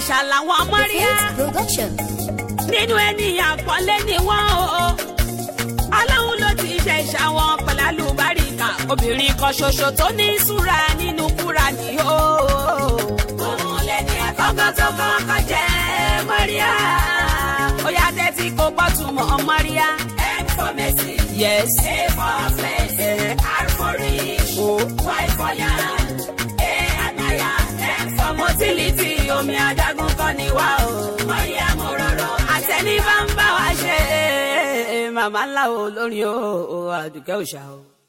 ìṣà làwọn mọ́ríà Faith Production. nínú ènìyàn àpọ́nlé ni wọ́n o. aláwọn ló ti jẹ ìṣà wọn pẹ̀lú àlùbáríkà obìnrin kan ṣoṣo tó ní ìṣúra nínú kúra ni o. òun lẹni àkọ́kọ́ tó kọ́kọ́ jẹ́ mọ́ríà. ó yá tẹ́tí kó gbọ́ túmọ̀ mọ́ríà. M for Mercy. Yes. A for Faith. R for Rich. O. Y for Yan. A Anaya. M for Motility. Omi adágún kọ́ ni wá o. Mọ́ríà mo rọrọ̀. Àtẹnibá ń bá wa ṣe. Màmá ńlá o lórí o. Àdùkẹ́ òṣà o.